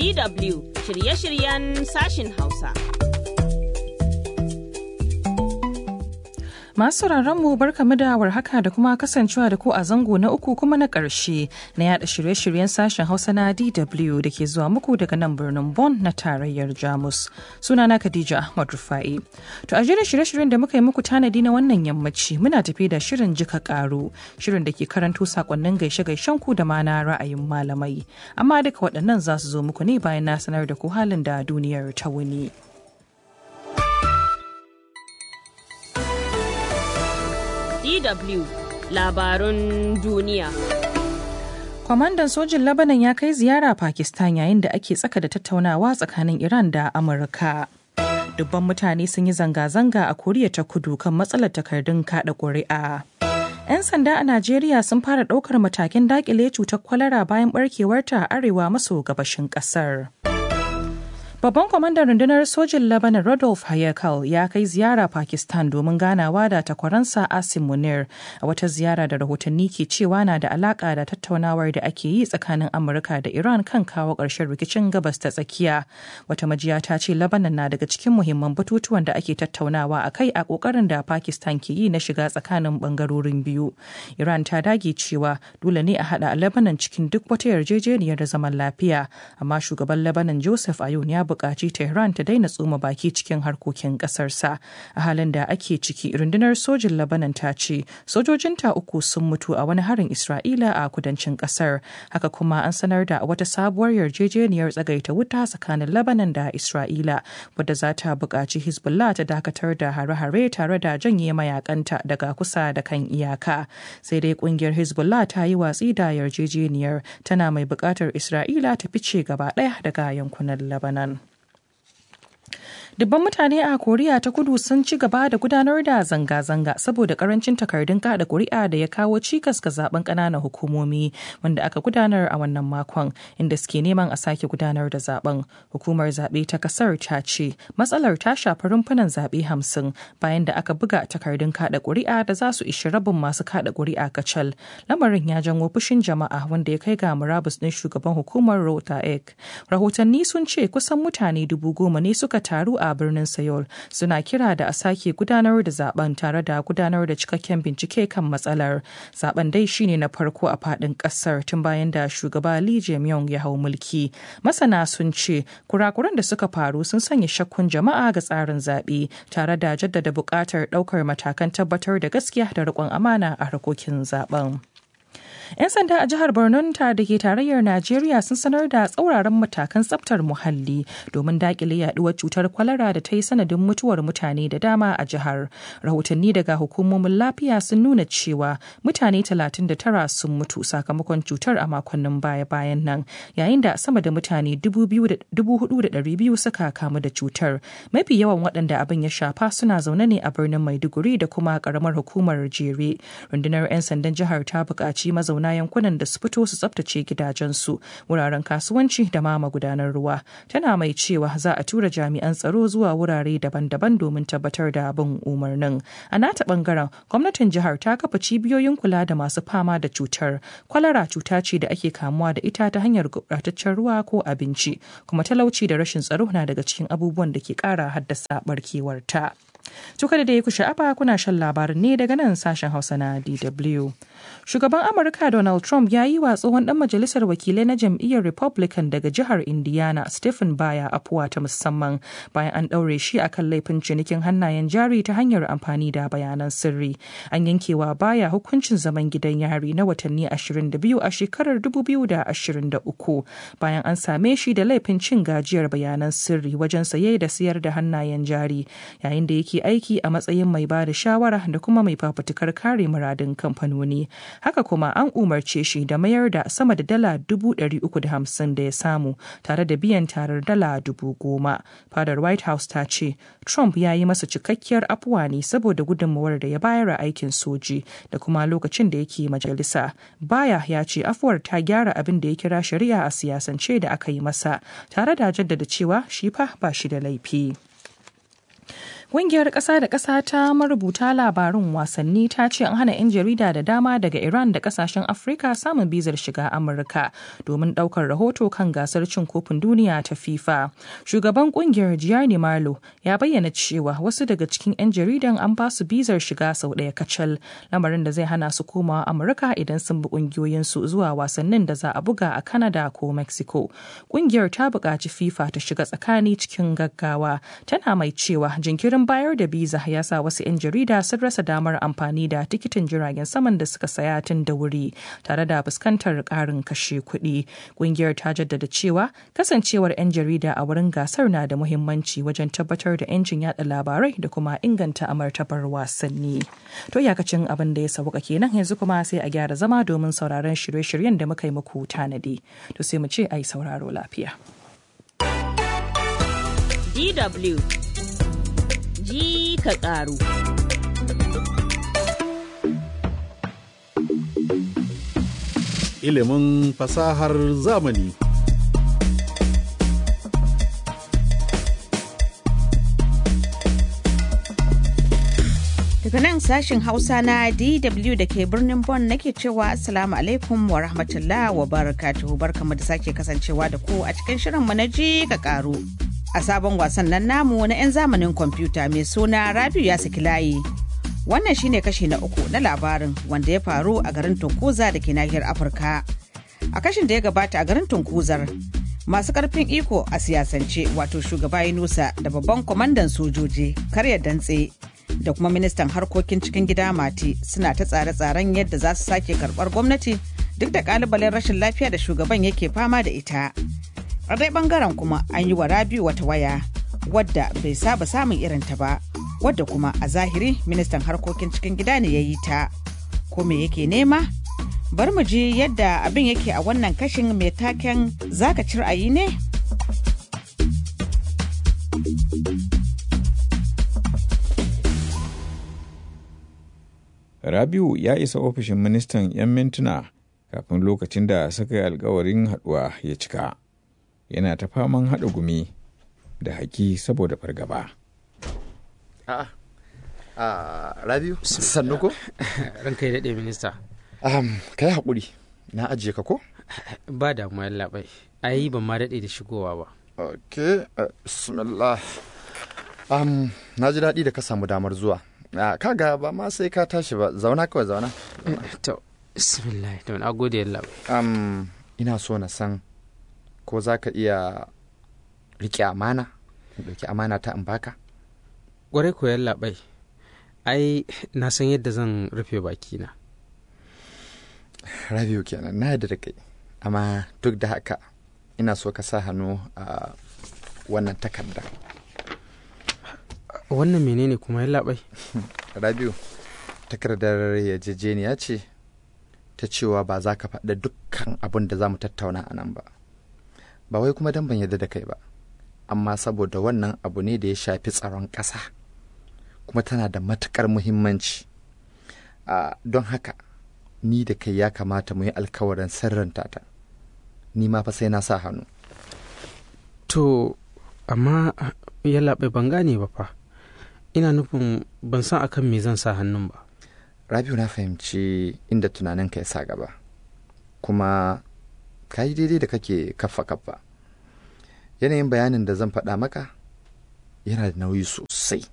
DW shirye-shiryen sashin Hausa. Masu mu barkamu da warhaka da kuma kasancewa da ku a zango na uku kuma na ƙarshe na yada shirye-shiryen sashen Hausa na DW da ke zuwa muku daga nan birnin Bonn na tarayyar Jamus. Sunana Khadija Ahmad Rufai. To a jerin shirye-shiryen da muka yi muku tanadi na wannan yammaci muna tafi da shirin jika ƙaru, shirin da ke karanto sakonnin gaishe-gaishen ku da ma na ra'ayin malamai. Amma duka waɗannan za su zo muku ne bayan na sanar da ku halin da duniyar ta wuni. DW labarun duniya. Kwamandan sojin Lebanon ya kai ziyara Pakistan yayin da ake tsaka da tattaunawa tsakanin Iran da Amurka. Dubban mutane sun yi zanga-zanga a Koriya ta kudu kan matsalar takardun kada ƙuri'a. 'Yan sanda a Najeriya sun fara ɗaukar matakin daƙile cutar kwalara bayan barkewarta a arewa maso gabashin ƙasar. Babban kwamandan rundunar sojin Lebanon Rodolph Hayekal ya kai ziyara Pakistan domin ganawa da takwaransa Asim Munir a wata ziyara da rahotanni ke cewa na da alaka da tattaunawar da ake yi tsakanin Amurka da Iran kan kawo ƙarshen rikicin gabas ta tsakiya. Wata majiya ta ce Lebanon na daga cikin muhimman batutuwan da ake tattaunawa a kai a ƙoƙarin da Pakistan ke yi na shiga tsakanin ɓangarorin biyu. Iran ta dage cewa dole ne a haɗa Lebanon cikin duk wata yarjejeniyar zaman lafiya, amma shugaban Lebanon Joseph Ayoun ya buƙaci Tehran ta daina tsoma baki cikin harkokin ƙasarsa. A halin da ake ciki, rundunar sojin Lebanon ta ce sojojinta uku sun mutu a wani harin Isra'ila a kudancin ƙasar. Haka kuma an sanar da wata sabuwar yarjejeniyar tsagaita wuta tsakanin Lebanon da Isra'ila, wadda za ta buƙaci Hezbollah ta dakatar da hare-hare tare da janye mayakanta daga kusa da kan iyaka. Sai dai ƙungiyar Hezbollah ta yi watsi da yarjejeniyar tana mai buƙatar Isra'ila ta fice gaba ɗaya daga yankunan Lebanon. Dubban mutane a Koriya ta kudu sun ci gaba da gudanar da zanga-zanga saboda karancin takardun kada kuri'a da ya kawo cikas ga zaben ƙananan hukumomi wanda aka gudanar a wannan makon inda suke neman a sake gudanar da zaben. Hukumar zaɓe ta kasar ta ce matsalar ta shafi rumfunan zaɓe hamsin bayan da aka buga takardun kada kuri'a da za su ishi rabin masu kada kuri'a kacal. Lamarin ya janwo fushin jama'a wanda ya kai ga murabus ɗin shugaban hukumar Rota Ek. Rahotanni sun ce kusan mutane dubu goma ne suka taru a birnin Seoul suna kira da a sake gudanar da zaben tare da gudanar da cikakken bincike kan matsalar. Zaben dai shine na farko a fadin kasar tun bayan da shugaba Lee Jae-myung ya hau mulki. Masana sun ce kurakuran da suka faru sun sanya shakkun jama'a ga tsarin zaɓe tare da jaddada buƙatar ɗaukar matakan tabbatar da gaskiya da riƙon amana a harkokin zaben. 'Yan sanda a jihar Borno ta da ke tarayyar Najeriya sun sanar da tsauraran matakan tsaftar muhalli domin dakile yaduwar cutar kwalara da ta yi sanadin mutuwar mutane da dama a jihar. Rahotanni daga hukumomin lafiya sun nuna cewa mutane 39 sun mutu sakamakon cutar a makonnin baya-bayan nan, yayin da sama da mutane 4,200 suka kamu da cutar. Mafi yawan waɗanda abin ya shafa suna zaune ne a birnin Maiduguri da kuma ƙaramar hukumar Jere. Rundunar 'yan sandan jihar ta buƙaci mazauna mazauna yankunan da su fito su tsabtace gidajensu wuraren kasuwanci da ma magudanar ruwa tana mai cewa za a tura jami'an tsaro zuwa wurare daban-daban domin tabbatar da bin umarnin a nata bangaren gwamnatin jihar ta kafa cibiyoyin kula da masu fama da cutar kwalara cuta ce da ake kamuwa da ita ta hanyar gurɓataccen ruwa ko abinci kuma talauci da rashin tsaro na daga cikin abubuwan da ke ƙara haddasa barkewarta. Tuka da ya ku sha'afa kuna shan labarin ne daga nan sashen Hausa na DW. Shugaban Amurka Donald Trump ya yi wa tsohon dan majalisar wakilai na jam'iyyar Republican daga jihar Indiana Stephen Baya afuwa ta musamman bayan an ɗaure shi akan laifin cinikin hannayen jari ta hanyar amfani da bayanan sirri. An yankewa Baya hukuncin zaman gidan yari na watanni 22 a shekarar 2023 bayan an same shi da laifin cin gajiyar bayanan sirri wajen saye da siyar da hannayen jari yayin da yake aiki a matsayin mai ba da shawara da kuma mai fafutukar kare muradin kamfanoni. Haka kuma an umarce shi da mayar da sama da dala dubu ɗari uku da hamsin da ya samu tare da biyan tarar dala dubu goma. Fadar White House ta ce Trump ya yi masa cikakkiyar afuwa ne saboda gudunmawar da ya bayar a aikin soji da kuma lokacin da yake majalisa. Baya ya ce afuwar ta gyara abin da ya kira shari'a a siyasance da aka yi masa tare da jaddada cewa shi fa ba shi da laifi. Ƙungiyar ƙasa da ƙasa ta marubuta labarun wasanni ta ce an hana 'yan jarida da dama daga Iran da ƙasashen Afirka samun bizar shiga Amurka domin ɗaukar rahoto kan gasar cin kofin duniya ta FIFA. Shugaban ƙungiyar Gianni Marlo ya bayyana cewa wasu daga cikin 'yan jaridan an ba su bizar shiga sau ɗaya kacal, lamarin da zai hana su komawa Amurka idan sun bi ƙungiyoyinsu zuwa wasannin da za a buga a Canada ko Mexico. Ƙungiyar ta buƙaci FIFA ta shiga tsakani cikin gaggawa, tana mai cewa jinkirin bayar da biza ya sa wasu 'yan jarida sun rasa damar amfani da tikitin jiragen saman da suka saya tun da wuri tare da fuskantar ƙarin kashe kuɗi. Ƙungiyar ta jaddada cewa kasancewar 'yan jarida a wurin gasar na da muhimmanci wajen tabbatar da 'yancin yada labarai da kuma inganta amartabar wasanni. To iyakacin abin da ya sauka kenan yanzu kuma sai a gyara zama domin sauraron shirye-shiryen da muka yi muku tanadi. To sai mu ce a yi sauraro lafiya. DW ji ka ƙaru. Ilimin fasahar zamani. Daga nan sashin Hausa na DW da ke birnin Bonn nake cewa Assalamu alaikum wa rahmatullah wa barakatuhu barkamu da sake kasancewa da ku a cikin shirin mu na ji ka karu. A sabon wasan nan namu na 'yan zamanin kwamfuta mai suna Rabiu ya saki layi. Wannan shine kashi na uku na labarin wanda ya faru a garin Tunkuza da ke nahiyar Afirka. A kashin da ya gabata a garin Tunkuzar, masu karfin iko a siyasance wato shugaba Yunusa da babban kwamandan sojoji karya dantse da kuma ministan harkokin cikin gida mati suna ta tsare-tsaren yadda za su sake karbar gwamnati duk da kalubalen rashin lafiya da shugaban yake fama da ita a dai bangaren kuma an yi wa rabiu wata waya wadda bai saba samun irinta ba wadda kuma a zahiri ministan harkokin cikin gida ne ya yi ta ko me yake nema bar mu ji yadda abin yake a wannan kashin mai taken zaka ci ra'ayi ne Rabiu ya isa ofishin ministan 'yan mintuna kafin lokacin da suka yi alkawarin haɗuwa ya cika. Yana ta faman haɗa gumi da haki saboda fargaba. A'a, a Rabiu, sannu ko? Ranka ya daɗe minista. Um, ka yi haƙuri, na ajiye ka ko? Ba damuwa labai, ai ban ma daɗe da shigowa ba. Ok, uh, bismillah. Um, na ji daɗi da ka samu damar zuwa. Uh, kaga ba ma sai ka tashi ba, zauna kawai zauna. To, bismillah, to na gode labai. Um, ina so na san ko za ka iya riƙe amana, ɗauki amana ta in baka? Ƙwarai koyan labai, ai na san yadda zan rufe bakina. Rabiu kenan na yadda da kai, amma duk da haka ina so ka sa hannu a wannan takarda. Wannan menene kuma ya labai? Rabiu, takardar yarjejeniya ce ta cewa ba za ka faɗa dukkan abin da za mu tattauna a nan ba. Ba wai kuma dan ban yarda da kai ba, amma saboda wannan abu ne da ya shafi tsaron ƙasa, kuma tana da matuƙar muhimmanci. Uh, don haka, ni da kai ya kamata mu yi alkawarin sirranta ta. Ni ma fa sai na sa hannu. To, amma ya labai ban gane ba fa. Ina nufin ban san akan me zan sa hannun ba. Rabiu na fahimci inda tunaninka ya sa gaba, kuma ka yi daidai da kake kaffa kaffa. Yanayin bayanin da zan faɗa maka yana da nauyi sosai.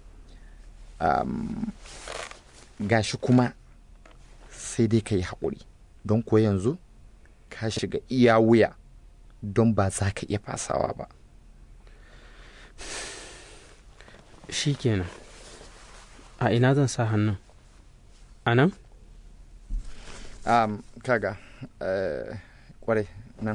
Um, gashi kuma sai dai ka yi haƙuri, don kuwa yanzu ka shiga iya wuya don ba za ka iya fasawa ba. Shi kenan. A ina zan sa hannun? A nan? Um, kaga, uh, kwarai nan.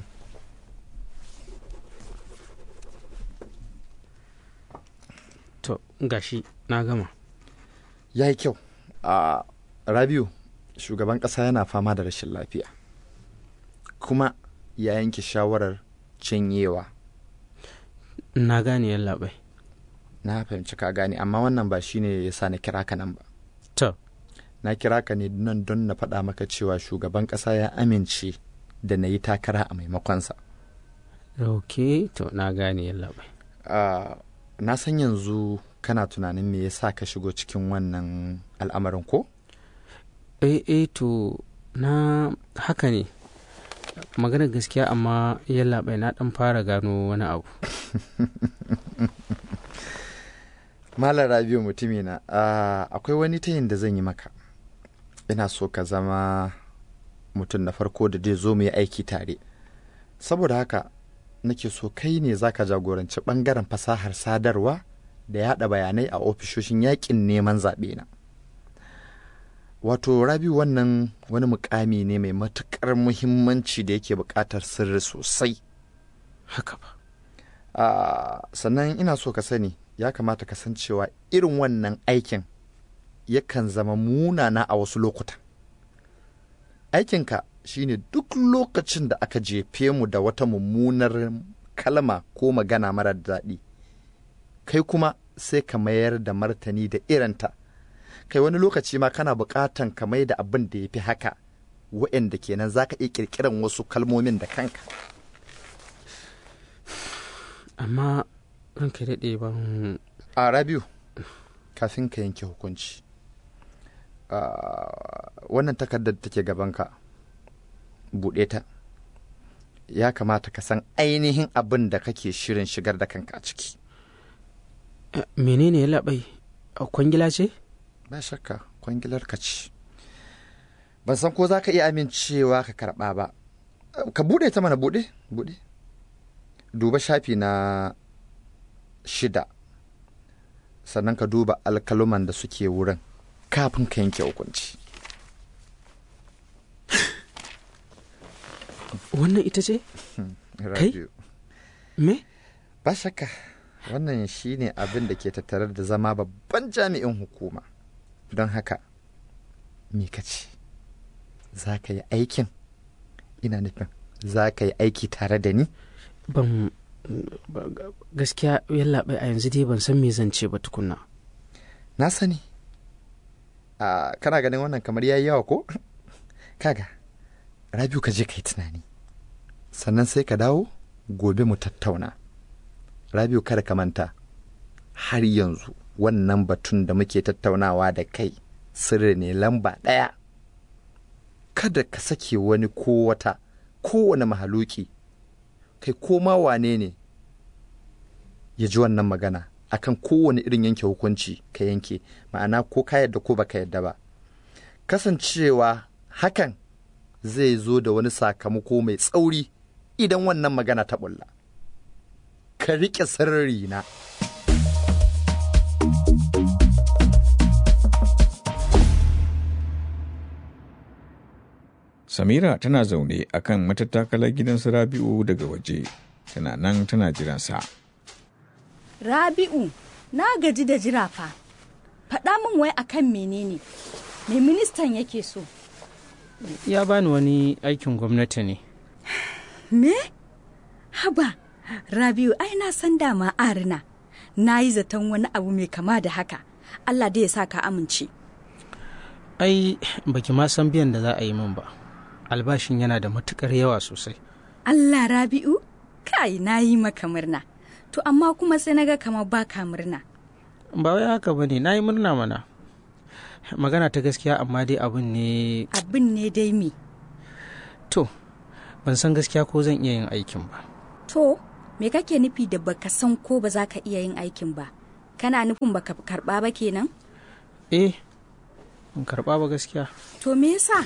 To, gashi na gama. Ya yi kyau. Uh, Rabiu, shugaban ƙasa yana fama da rashin lafiya. Kuma ya yanke shawarar cinyewa. Na gane yan labai. Na fahimci ka gane, amma wannan ba shine ya sa na kira ka nan ba. To, Na kira ka ne nan don na faɗa maka cewa shugaban ƙasa ya amince da na yi takara a maimakonsa. ok, to na gane yan labai. Uh, na san yanzu kana tunanin me yasa ka shigo cikin wannan al'amarin ko eh eh to na haka ne maganar gaskiya amma yalla bai na dan fara gano wani abu malam rabiu mutumina ah, akwai wani tayin da zan yi maka ina so ka zama mutum na farko da zai zo mu yi aiki tare saboda haka nake so kai ne zaka jagoranci bangaren fasahar sadarwa da yada bayanai a ofishoshin yakin neman zaɓe na wato rabiu wannan wani mukami ne mai matuƙar muhimmanci da yake buƙatar sirri sosai haka ba Ah, sannan ina so ka sani ya kamata ka san cewa irin wannan aikin yakan zama munana a wasu lokutan aikinka shine duk lokacin da aka jefe mu da wata mummunar kalma ko magana marar daɗi kai kuma sai ka mayar da martani da irinta kai wani lokaci ma kana buƙatan ka mai da abin da ya fi haka wa'anda kenan za ka iya ƙirƙiran wasu kalmomin da kanka amma ranka ya daɗe ban a rabiu kafin ka yanke hukunci ah, wannan takardar da take gabanka buɗe ta ya kamata ka san ainihin abin da kake shirin shigar da kanka a ciki Eh, menene ya labai kwangila ce ba shakka kwangilar ka ce ban san ko za ka iya amincewa ka karɓa ba ka buɗe ta mana buɗe buɗe duba shafi na shida sannan ka duba alkaluman da suke wurin kafin ka yanke hukunci wannan ita ce Rabiu. me ba shakka wannan shine abin da ke tattare da zama babban jami'in hukuma don haka me ka ce za ka yi aikin ina nufin za ka yi aiki tare da ni ban ba- ga- gaskiya yalla bai a yanzu dai ban san me zan ce ba tukunna na sani a kana ganin wannan kamar yayi yawa ko kaga rabiu ka je ka yi tunani sannan sai ka dawo gobe mu tattauna rabiu kada ka manta har yanzu wannan batun da muke tattaunawa da kai sirri ne lamba ɗaya kada ka sake wani ko wata kowane mahaluki kai ko ma wane ne ya ji wannan magana akan kowane irin yanke hukunci ka yanke ma'ana ko ka yadda ko baka yadda ba kasancewa hakan zai zo da wani sakamako mai tsauri idan wannan magana ta bulla ka riƙe sirri na Samira tana zaune a kan matattakalar gidan su Rabi'u daga waje, tana nan tana jiransa. Rabi'u, na gaji da jira fa. Faɗa min wai akan menene? Me ministan yake so? ya bani wani aikin gwamnati ne Me? Haba, Rabi'u ai na san dama arina. Na yi zaton wani abu mai kama da haka. Allah da ya sa ka amince. ai baki ma san biyan da za a yi min ba albashin yana da matukar yawa sosai Allah Rabi'u, kai na yi maka murna. To amma kuma sai naga kamar baka murna. ba wai haka ba ne na yi murna mana magana ta gaskiya amma dai abin ne Abin ne dai me. to ban san gaskiya ko zan iya yin aikin ba To, me kake nufi da baka san ko ba za ka iya yin aikin ba? Kana nufin baka karba ba kenan? eh in karba ba gaskiya To me yasa?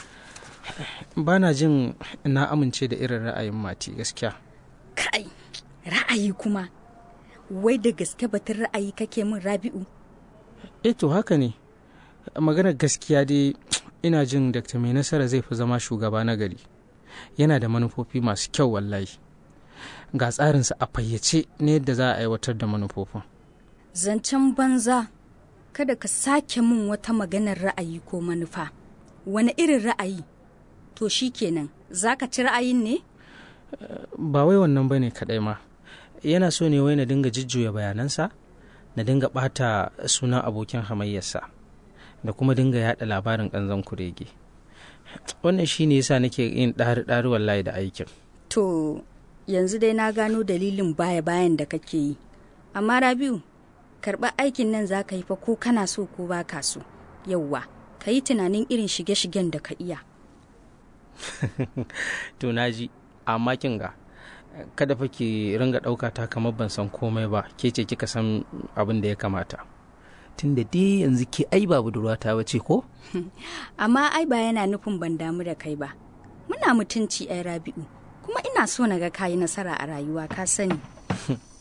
ba na jin na amince da irin ra'ayin mati gaskiya Kai, ra'ayi kuma. Wai da gaske batun ra'ayi kake min Rabi'u? eh to haka ne maganar gaskiya dai ina jin dr mai nasara zai fi zama shugaba na gari yana da manufofi masu kyau wallahi ga tsarinsa a fayyace ne yadda za a aiwatar da manufofin Zancen banza, kada ka sake min wata maganar ra'ayi ko manufa. Wani irin ra'ayi? To shi kenan, za ka ci ra'ayin ne? ba wai wannan bane kadai ma yana so ne wai na dinga jujjuya bayanansa na dinga bata sunan abokin hamayyarsa da kuma dinga yada labarin kanzon kurege wannan shine yasa nake yin ɗari ɗari wallahi da aikin To, yanzu dai na gano dalilin baya-bayan da kake yi. Amma Rabi'u, karɓar aikin nan za ka yi fa ko kana so ko ba ka so yauwa ka yi tunanin irin shige-shigen da ka iya to naji amma kin ga kada fa ki ringa ɗauka ta kamar ban san komai ba ke ce kika san abin da ya kamata tunda dai yanzu ke ai ba budurwata ba ce ko amma ai ba yana nufin ban damu da kai ba muna mutunci ai rabi'u kuma ina so na ga kayi nasara a rayuwa ka sani